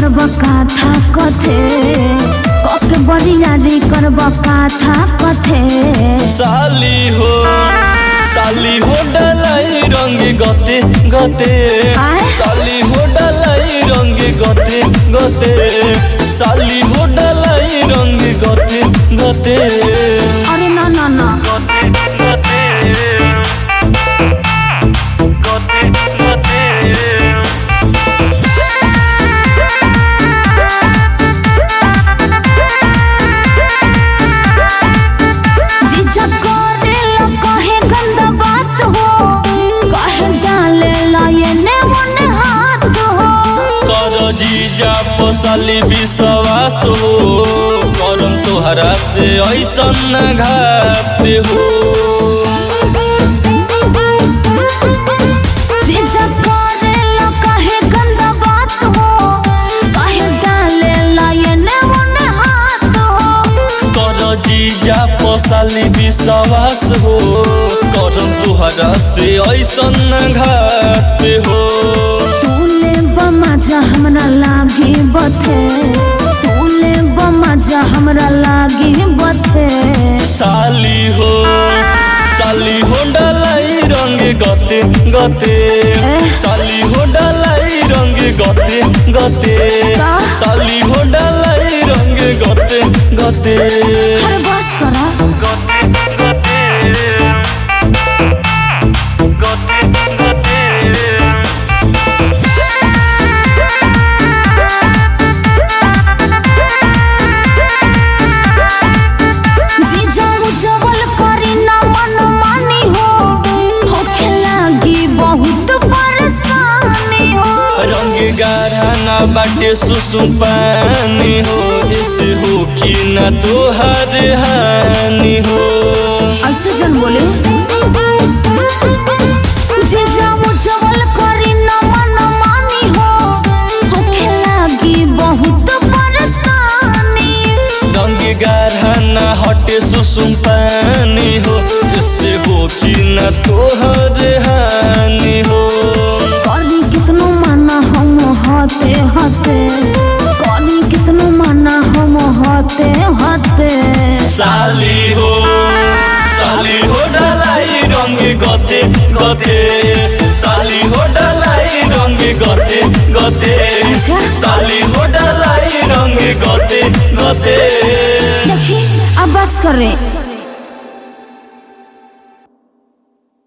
करब काथा कथे कके बरियारी करब काथा कथे साली हो साली हो डलाई रंग गते गते आय? साली हो डलाई रंग गते गते साली हो डलाई रंग गते गते अरे ना ना ना गते गते गते गते जीजा करे लो कहे गंदा बात हो कहे डाले लो ये ने ओने हाथ हो कर जीजा पसाली विश्वास हो करम तोहरा से ऐसन न घाते हो जीजा करे लो कहे गंदा बात हो कहे डाले लो ये ने ओने हाथ हो कर जीजा पसाली विश्वास हो करम तोहरा से ऐसन न घाते हो तूले बमजा हमरा लागी बथे तूले बमजा हमरा लागी बथे साली हो साली हो डलाई रंग गते गते साली हो डलाई रंग गते गते का? साली हो डलाई रंग गते गते हर बस करा गते गते गते गते जीजा उजवल करी ना मन मानी हो होखे लागी बहुत परेशानी हो रंग गाढ़ा ना बाटे सुसुम पानी हो ऐसे हो कि ना तोहर हानि हो ऐसे जन बोले जीजा उजवल करी ना मन मानी हो होखे लागी बहुत परेशानी रंग गाढ़ा ना हटे सुसुम पानी हो ऐसे हो कि ना तोहर हानि हो करी कितनो माना हम हते हते करी कितनो माना हम हते हते साली हो साली हो डलाई रंग गते गते साली हो डलाई रंग गते गते अच्छा। साली हो डलाई रंग गते गते देखी अब बस कर रे